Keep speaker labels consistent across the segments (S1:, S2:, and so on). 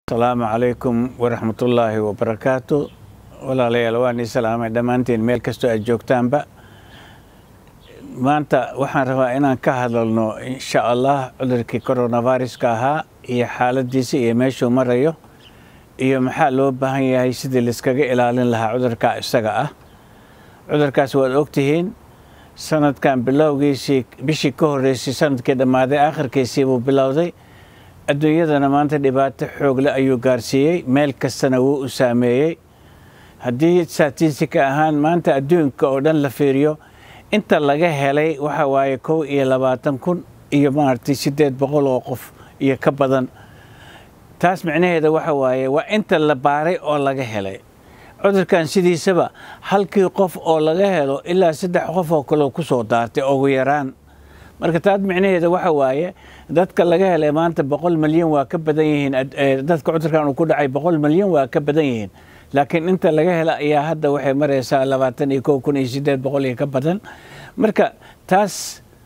S1: asalaamu calaykum waraxmatullaahi wabarakaatu walaalayaal waan ii salaamay dhammaantiin meel kastoo aad joogtaanba maanta waxaan rabaa inaan ka hadalno insha allah cudurkii coronaviruska ahaa iyo xaaladiisa iyo meeshuu marayo iyo maxaa loo baahan yahay sidii laiskaga ilaalin lahaa cudurkaa isaga ah cudurkaas waad ogtihiin sanadkan bilowgiisii bishii ka horreysay sanadkii dhammaaday aakhirkiisii buu bilowday adduunyadana maanta dhibaato xoogle ayuu gaarsiiyey meel kastana wuu u saameeyey haddii statistika ahaan maanta adduunka oo dhan la fiiriyo inta laga helay waxa waaye kow iyo labaatan kun iyo maaragtay siddeed boqol oo qof iyo ka badan taas micnaheeda waxa waaye waa inta la baaray oo laga helay cudurkan sidiisaba halkii qof oo laga helo ilaa saddex qof oo kaleo ku soo daartay ugu yaraan marka taas micnaheeda waxa waaye dadka laga helay maanta boqol milyan waa ka badan yihiin dadka cudurkan uu ku dhacay boqol milyan waa ka badan yihiin laakiin inta laga hela ayaa hadda waxay maraysaa labaatan iyo kow kun iyo siddeed boqol iyo ka badan marka taas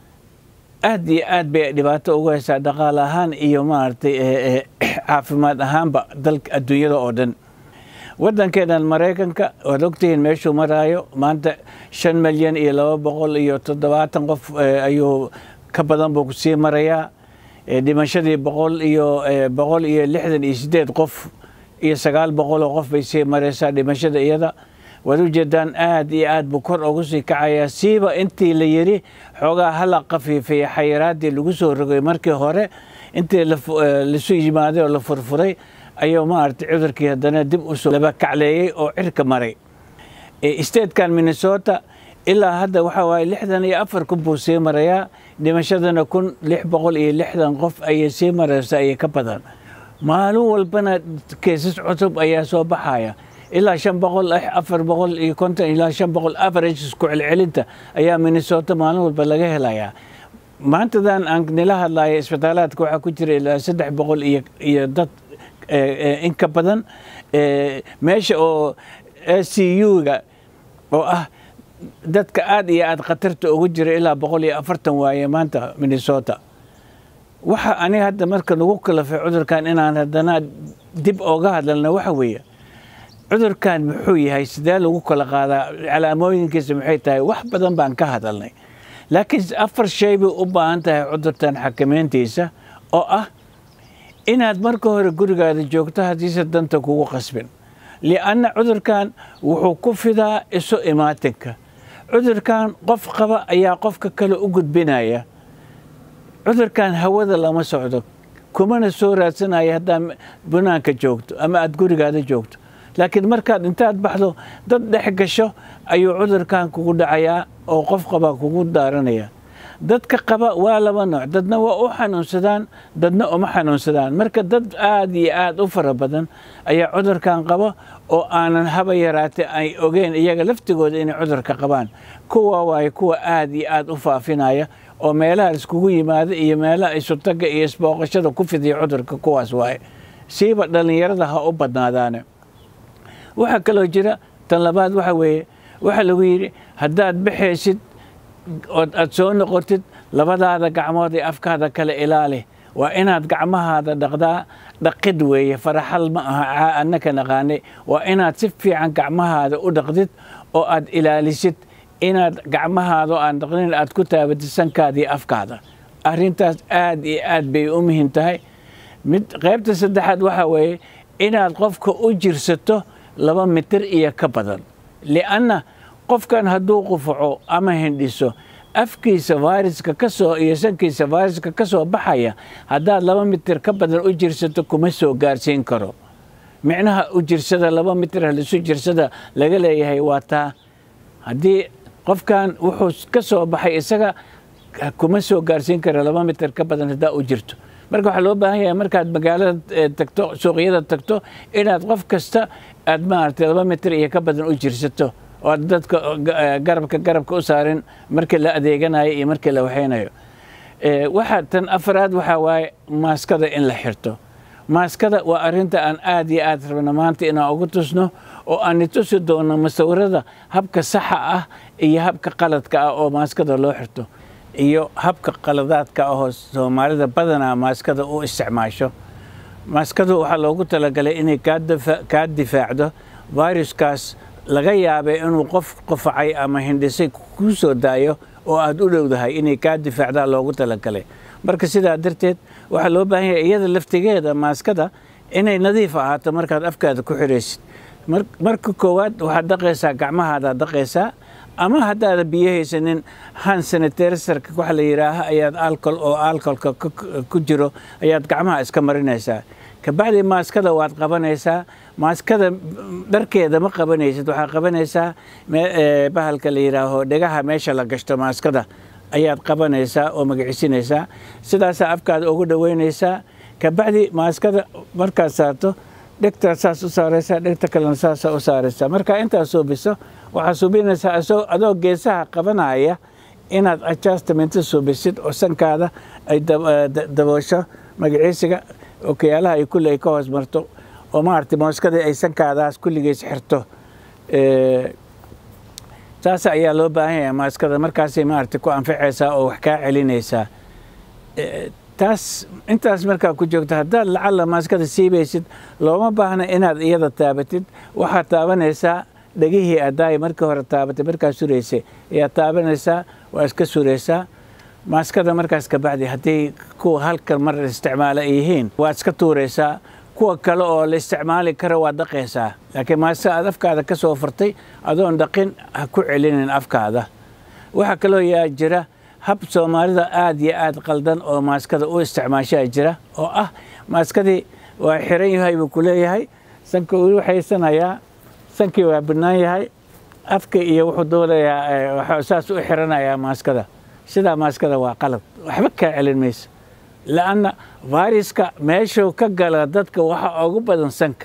S1: aad iyo aad bay dhibaato ugu haysaa dhaqaale ahaan iyo maaragtay caafimaad ahaanba dalka adduunyada oo dhan waddankeenan maraykanka waad ogtihiin meeshuu maraayo maanta shan milyan iyo laba boqol iyo toddobaatan qof ayuu ka badan buu sii marayaa dhimashadii boqol iyo boqol iyo lixdan iyo siddeed qof iyo sagaal boqol oo qof bay sii maraysaa dhimashada iyada waad ujeedaan aad iyo aad buu kor ugu sii kacayaa siiba intii la yidhi xoogaa hala qafiifaya xayiraaddii lagu soo rogay markii hore intii lasu yimaaday oo la furfuray ayuu maaragtay cudurkii haddana dib usoo laba kacleeyey oo cirka maray statekan minnesota ilaa hadda waxaa waaye lixdan iyo afar kun buu sii marayaa dhimashadana kun lix boqol iyo lixdan qof ayay sii maraysaa iyo ka badan maalin walbana keesas cusub ayaa soo baxaya ilaa shan boqol afar boqol iyo konton ilaa shan boqol averages ku celcelinta ayaa minnesota maalin walba laga helayaa maantadan aan nila hadlaya isbitaalaadka waxaa ku jira ilaa saddex boqol iyo iyo dad in ka badan meesha oo c u-ga oo ah dadka aad iyo aad khatarta ugu jira ilaa boqol iyo afartan waaye maanta minnesota waxa aniga hadda marka nagu kalafay cudurkan inaan haddana dib ooga hadlalna waxa weeye cudurkan muxuu yahay sidee lagu kala qaadaa calaamooyinkiisa maxay tahay wax badan baan ka hadalnay laakiin afar shay bay u baahan tahay cudurtan xakameyntiisa oo ah inaad marka hore gurigaada joogto haddiise danta kugu qasbin lianna cudurkan wuxuu ku fidaa isu imaatinka cudurkan qof qaba ayaa qofka kale u gudbinaya cudurkan hawada lama socdo kumana soo raadsanaya haddaad bunaanka joogto ama aada gurigaada joogto laakiin markaad intaad baxdo dad dhex gasho ayuu cudurkan kugu dhacayaa oo qof qaba kugu daaranaya dadka qaba waa laba nooc dadna waa u xanuunsadaan dadna uma xanuunsadaan marka dad aad iyo aad u fara badan ayaa cudurkan qaba oo aanan haba yaraate ay ogeen iyaga laftigooda inay cudurka qabaan kuwa waaye kuwa aad iyo aad u faafinaya oo meelaha iskugu yimaada iyo meelaha isutaga iyo isbooqashada ku fidiya cudurka kuwaas waaye siiba dhallinyarada ha u badnaadaane waxaa kaloo jira tan labaad waxa weeye waxaa lagu yidhi haddaad baxaysid ood aad soo noqotid labadaada gacmood ee afkaada kale ilaali waa inaad gacmahaada dhaqdaa dhaqid weeye faraxal ma aha annaka naqaanay waa inaad si fiican gacmahaada u dhaqdid oo aad ilaalisid inaad gacmahaada oo aan dhaqnin aad ku taabatid sankaada iyo afkaada arrintaas aad iyo aad bay u muhiim tahay mid qaybta saddexaad waxaa weeye inaad qofka u jirsato laba mitir iyo ka badan lianna qofkan hadduu qufaco ama hindhiso afkiisa fayraska ka soo iyo sankiisa fayraska ka soo baxaya haddaad laba mitir ka badan u jirsato kuma soo gaarsiin karo micnaha u jirsada laba mitir halisu jirsada laga leeyahay waa taa haddii qofkan wuxuu ka soo baxay isaga kuma soo gaarsiin karo laba mitir ka badan haddaa u jirto marka waxaa loo baahan yahay markaad magaalada tagto suuqyada tagto inaad qof kasta aad maaragtay laba mitir iyo ka badan u jirsato oo aad dadka garabka garabka u saarin markii la adeeganayo iyo markii la waxaynayo waxaa tan afraad waxaa waaye maaskada in la xirto maaskada waa arrinta aan aad iyo aad rabno maanta inaan ugu tusno oo aan itusi doono musawirada habka saxa ah iyo habka qaladka ah oo maaskada loo xirto iyo habka qaladaadka ahoo soomaalida badanaa maaskada u isticmaasho maaskadu waxaa loogu talagalay inay kaa difaacdo viruskaas laga yaabay inuu qof qofacay ama hindhisay kuu soo daayo oo aad u dhowdahay inay kaa difaacdaa loogu talagalay marka sidaa darteed waxaa loo baahan yahay iyada laftigeeda maaskada inay nadiif ahaato markaad afkaada ku xiraysid marka koowaad waxaad dhaqaysaa gacmahaadaad dhaqaysaa ama haddaada biyo haysanin han sanitarisarka waxa la yidhaaha ayaad alcol oo alcolka ku jiro ayaad gacmaha iska marinaysaa kabacdi maaskada waad qabanaysaa maaskada dharkeeda ma qabanaysid waxaad qabanaysaa bahalka la yidhaaho dhegaha meesha la gashto maaskada ayaad qabanaysaa oo magacisinaysaa sidaasaa afkaada ugu dhoweynaysaa kabacdi maaskada markaad saarto dhegtaad saas u saaraysaa dhegta kalena saasaa u saaraysaa markaa intaad suubiso waxaad suubinaysaa adoo geesaha qabanaya inaad adjustmenta suubisid oo sankaada ay daboosho magaciisiga okiyaalaha ay kulli ay ka hoos marto oo maaragtay mooskadii ay sankaadaas kulligeys xirto saas ayaa loo baahan yahay maaskada markaasay maaragtay ku anfacaysaa oo wax kaa celinaysaa taas intaas markaa ku joogto haddaad lacalla maaskada siibaysid looma baahna inaad iyada taabatid waxaad taabanaysaa dhegihii adaayi markii hore taabatay markaa suraysay ayaad taabanaysaa waa iska suraysaa maaskada markaas kabacdi haddii kuwa halkan mar isticmaala ay yihiin waad iska tuuraysaa kuwa kale oo la isticmaali karo waad dhaqaysaa laakiin maaska aad afkaada ka soo furtay adoon dhaqin ha ku celinin afkaada waxaa kaloo yaa jira hab soomaalida aad iyo aad qaldan oo maaskada u isticmaashaa jira oo ah maaskadii waa xiran yahay buu ku leeyahay sanka uu waxaysanayaa sankii waa bannaan yahay afka iyo wuxuu doonayaa saas u xiranayaa maaskada sidaa maaskada waa qalad waxba kaa celin mayso la'anna fayruska meeshuu ka gala dadka waxa ugu badan sanka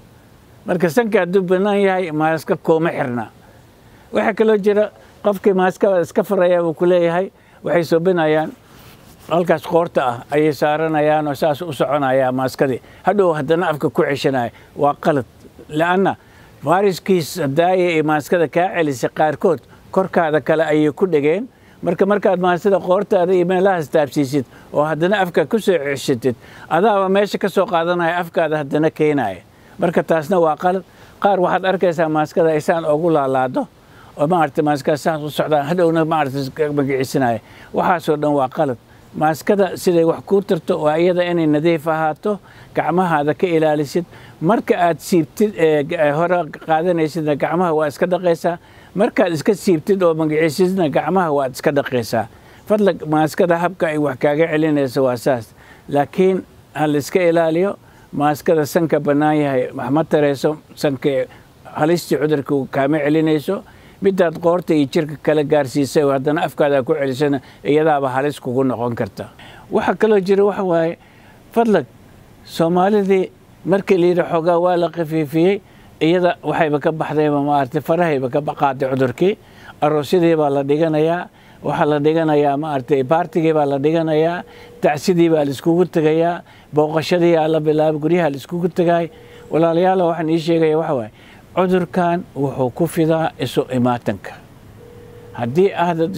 S1: marka sanka hadduu bannaan yahay maaska kooma xirna waxaa kaloo jira qofkii maaskada iska faraya buu ku leeyahay waxay soobinayaan halkaas qoorta ah ayay saaranayaan oo saas u soconaya maaskadii hadhow haddana afka ku ceshanaya waa qalad la'anna fayruskiis daaya ee maaskada kaa celisay qaarkood korkaada kale ayay ku dhegeen marka markaad maaskada qoortaada iyo meelahaas taabsiisid oo haddana afka ku soo ceshatid adaaba meesha ka soo qaadanaya afkaada haddana keenaya marka taasna waa qalad qaar waxaad arkaysaa maaskada aysaan ugu laalaado oo maaragtay maaskada saas u socdaan hadhowna maaragtay magaciisinaya waxaasoo dhan waa qalad maaskada siday wax kuu tarto waa iyada inay nadiif ahaato gacmahaada ka ilaalisid marka aad siibtid hore qaadanaysidna gacmaha waa iska dhaqaysaa markaad iska siibtid oo magaciisidna gacmaha waad iska dhaqaysaa fadla maaskada habka ay wax kaaga celinayso waa saas laakiin ha la iska ilaaliyo maaskada sanka bannaan yahay waxma tarayso sanka halistii cudurka kaama celinayso midaad qoorta iyo jirka kala gaarsiisay oo haddana afkaada ku celisana iyadaaba halis kugu noqon karta waxaa kaloo jira waxa waaye fadlag soomaalidii markii layidhi xoogaa waa la khafiifiyey iyada waxayba ka baxdayba maaragtay farahayba ka qaaday cudurkii aroosyadii baa la dhiganayaa waxaa la dhiganayaa maaragtay baartigii baa la dhiganayaa tacsidii baa laiskugu tegayaa booqashadii aa la bilaabay guryaha laiskugu tegaay walaalayaala waxaan ii sheegaya waxa waaye cudurkan wuxuu ku fidaa isu imaatanka haddii ahdad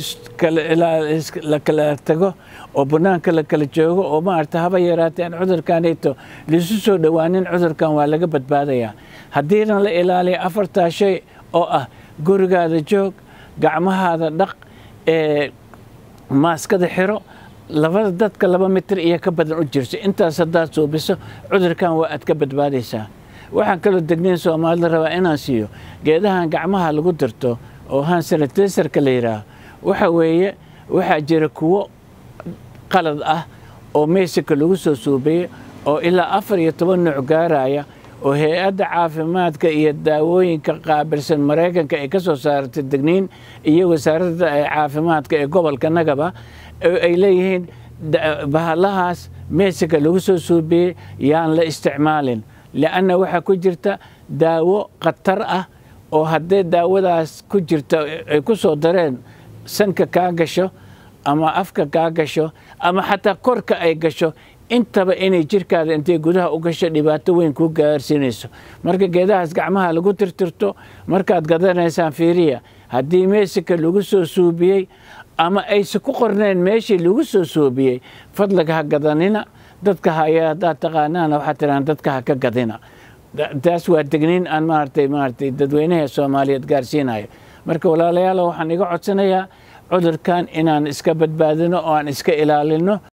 S1: la kala tago oo bannaanka la kala joogo oo maaragta haba yaraatee aan cudurkanayto laisu soo dhowaanin cudurkan waa laga badbaadayaa haddiina la ilaaliyo afartaa shay oo ah gurigaada joog gacmahaada dhaq ee maaskada xiro labada dadka laba mitir iyo ka badan u jirso intaas haddaad suubiso cudurkan waa aad ka badbaadaysaa waxaan kaloo degnayn soomaalida rabaa inaan siiyo geedahan gacmaha lagu dirto oo han sanitaysarka la yidhaaho waxa weeye waxaa jira kuwo qalad ah oo meysika lagu soo suubiyey oo ilaa afar iyo toban nooc gaaraya oo hay-adda caafimaadka iyo daawooyinka qaabilsan maraykanka ay ka soo saartay degniin iyo wasaaradda caafimaadka ee gobolka nagaba ay leeyihiin bahalahaas meysika lagu soo suubiyey yaan la isticmaalin lianna waxaa ku jirta daawo khatar ah oo haddee daawadaas ku jirta ay ku soo dareen sanka kaa gasho ama afka kaa gasho ama xataa korka ay gasho intaba inay jirkaada intay gudaha u gasho dhibaato weyn kuu gaarsiinayso marka geedahaas gacmaha lagu tirtirto markaad gadanaysaan fiiriya haddii meesika lagu soo suubiyey ama ayse ku qorneen meeshii lagu soo suubiyey fadliga ha gadanina dadka haya haddaad taqaanaana waxaad tidhahaan dadka ha ka gadina taas waa degniin aan maaragtay maaragtay dadweynaha soomaaliyeed gaarsiinayo marka walaalayaal waxaan iga codsanayaa cudurkan inaan iska badbaadino oo aan iska ilaalino